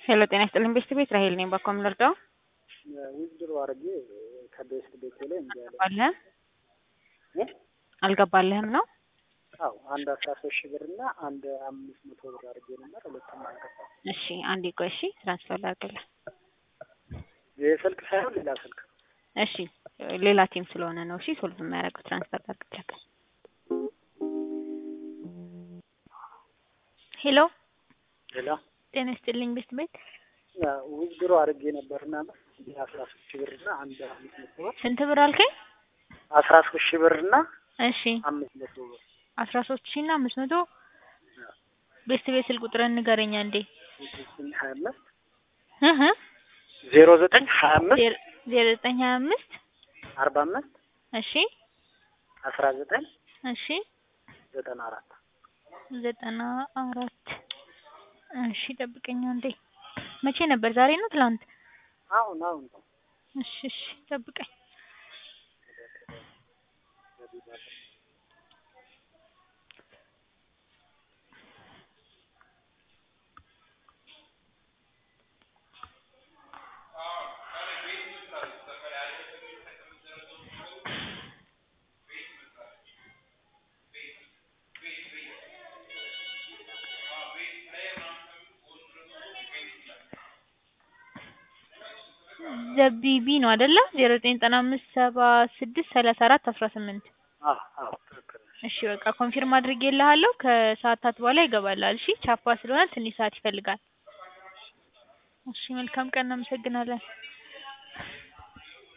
ሄሎ ጤና ይስጥልኝ ቤስት ቤት ራሄል ነኝ። በኮም ልርዳው? ዊዝድሮ አድርጌ ከቤስት ቤት ላይ እንዲ ያለ አልገባልህም አልገባልህም ነው? አዎ አንድ አስራ ሶስት ሺህ ብር እና አንድ አምስት መቶ ብር አድርጌ ነበር። ሁለቱም አልገባም። እሺ አንዴ ቆይ እሺ ትራንስፈር ላድርግልህ። ይህ ስልክ ሳይሆን ሌላ ስልክ እሺ ሌላ ቲም ስለሆነ ነው። እሺ ሶልቭ የሚያደርገው ትራንስፈር ላድርግልህ። ሄሎ ሌላ ጤና ይስጥልኝ ቤስት ቤት ዊዝድሮ አድርጌ ነበርና አስራ ሶስት ሺህ ብር እና አንድ አምስት መቶ ብር ስንት ብር አልከኝ? አስራ ሶስት ሺህ ብር እና እሺ አምስት መቶ ብር አስራ ሶስት ሺህ እና አምስት መቶ ቤስት ቤት ስልክ ቁጥርን ንገረኛ እንዴ ሀያ አምስት እህ ዜሮ ዘጠኝ ሀያ አምስት ዜሮ ዘጠኝ ሀያ አምስት አርባ አምስት እሺ አስራ ዘጠኝ እሺ ዘጠና አራት ዘጠና አራት እሺ ጠብቀኛ እንዴ መቼ ነበር? ዛሬ ነው ትላንት? አሁን አሁን እሺ እሺ ጠብቀኝ። ዘቢቢ ነው አይደለ? ዜሮ ዘጠኝ ዘጠና አምስት ሰባ ስድስት ሰላሳ አራት አስራ ስምንት አዎ አዎ ትክክል ነሽ። እሺ በቃ ኮንፊርም አድርጌልሃለሁ። ከሰዓታት በኋላ ይገባልሃል። እሺ ቻፓ ስለሆነ ትንሽ ሰዓት ይፈልጋል። እሺ መልካም ቀን፣ እናመሰግናለን።